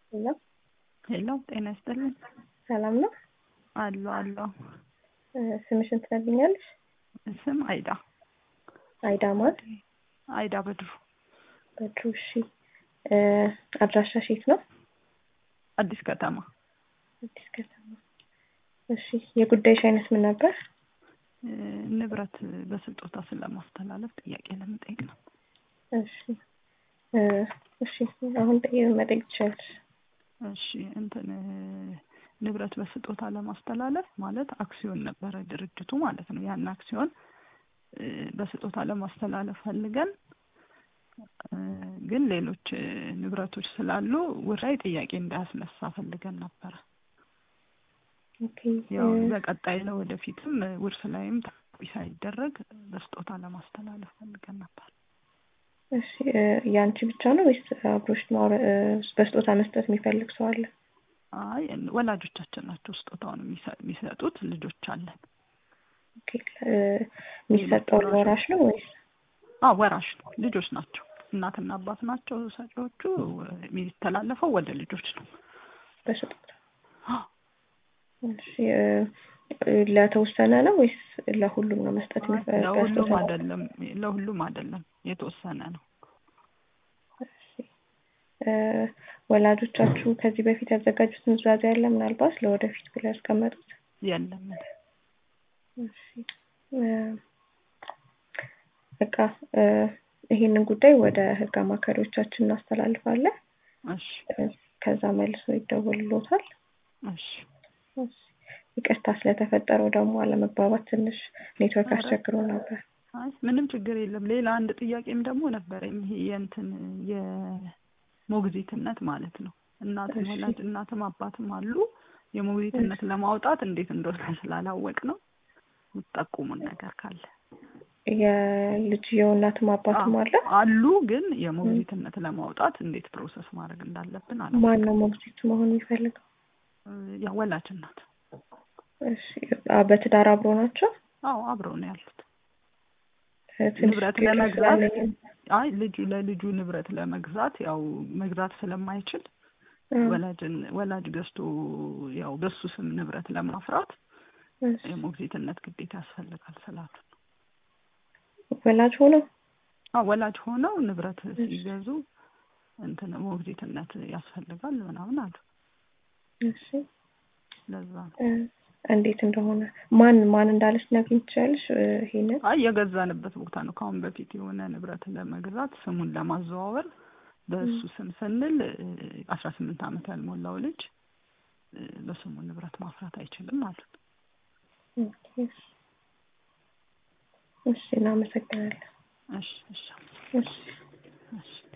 ሄሎ ሄሎ ጤና ይስጥልኝ። ሰላም ነው? አሎ አሎ። ስምሽን ትነግሪኛለሽ? ስም አይዳ አይዳ ማን? አይዳ በድሩ በድሩ። እሺ አድራሻሽ የት ነው? አዲስ ከተማ። አዲስ ከተማ። እሺ የጉዳይሽ አይነት ምን ነበር? ንብረት በስጦታ ስለማስተላለፍ ጥያቄ ለመጠየቅ ነው። እሺ እሺ አሁን ጠይቅ መጠየቅ ትችላለሽ። እሺ እንትን ንብረት በስጦታ ለማስተላለፍ ማለት አክሲዮን ነበረ ድርጅቱ ማለት ነው። ያን አክሲዮን በስጦታ ለማስተላለፍ ፈልገን ግን ሌሎች ንብረቶች ስላሉ ውራይ ጥያቄ እንዳያስነሳ ፈልገን ነበረ። ኦኬ ያው በቀጣይ ለወደፊትም ውርስ ላይም ታሳቢ ሳይደረግ በስጦታ ለማስተላለፍ ፈልገን ነበር። እሺ ያንቺ ብቻ ነው ወይስ አብሮሽ ማውረ- በስጦታ መስጠት የሚፈልግ ሰው አለ? አይ ወላጆቻችን ናቸው ስጦታውን የሚሰጡት። ልጆች አለን። ኦኬ የሚሰጠው ወራሽ ነው ወይስ? አዎ ወራሽ ነው። ልጆች ናቸው። እናትና አባት ናቸው ሰጪዎቹ። የሚተላለፈው ወደ ልጆች ነው በስጦታ እሺ ለተወሰነ ነው ወይስ ለሁሉም ነው መስጠት የሚፈልግ? ለሁሉም አይደለም፣ ለሁሉም አይደለም፣ የተወሰነ ነው። ወላጆቻችሁ ከዚህ በፊት ያዘጋጁት ኑዛዜ አለ ምናልባት ለወደፊት ብለው ያስቀመጡት? የለም። እሺ በቃ ይሄንን ጉዳይ ወደ ህግ አማካሪዎቻችን እናስተላልፋለን። እሺ ከዛ መልሶ ይደወልሎታል። እሺ ይቅርታ ስለተፈጠረው ደግሞ አለመግባባት ትንሽ ኔትወርክ አስቸግሮ ነበር። አይ ምንም ችግር የለም። ሌላ አንድ ጥያቄም ደግሞ ነበረኝ። ይሄ የእንትን የሞግዚትነት ማለት ነው። እናትም ወላጅ እናትም አባትም አሉ። የሞግዚትነት ለማውጣት እንዴት እንደሆነ ስላላወቅ ነው የምትጠቁሙን ነገር ካለ። የልጅየው እናትም አባትም አለ አሉ። ግን የሞግዚትነት ለማውጣት እንዴት ፕሮሰስ ማድረግ እንዳለብን አላ ማን ነው ሞግዚት መሆን የሚፈልገው? ያ ወላጅ እናት። እሺ በትዳር አብሮ ናቸው? አዎ አብረው ነው ያሉት። ትንሽ ንብረት ለመግዛት አይ ልጁ ለልጁ ንብረት ለመግዛት ያው መግዛት ስለማይችል ወላጅን ወላጅ ገዝቶ ያው በሱ ስም ንብረት ለማፍራት የሞግዚትነት ግዴታ ያስፈልጋል ስላሉ ወላጅ ሆነው አዎ ወላጅ ሆነው ንብረት ሲገዙ እንትን ሞግዚትነት ያስፈልጋል ምናምን አሉ። እሺ ለዛ ነው። እንዴት እንደሆነ ማን ማን እንዳለች ነግሪኝ ትችላለሽ? ይሄንን አይ የገዛንበት ቦታ ነው። ከአሁን በፊት የሆነ ንብረት ለመግዛት ስሙን ለማዘዋወር በእሱ ስም ስንል አስራ ስምንት ዓመት ያልሞላው ልጅ በስሙ ንብረት ማፍራት አይችልም አሉት። እሺ እናመሰግናለን። እሺ እሺ እሺ እሺ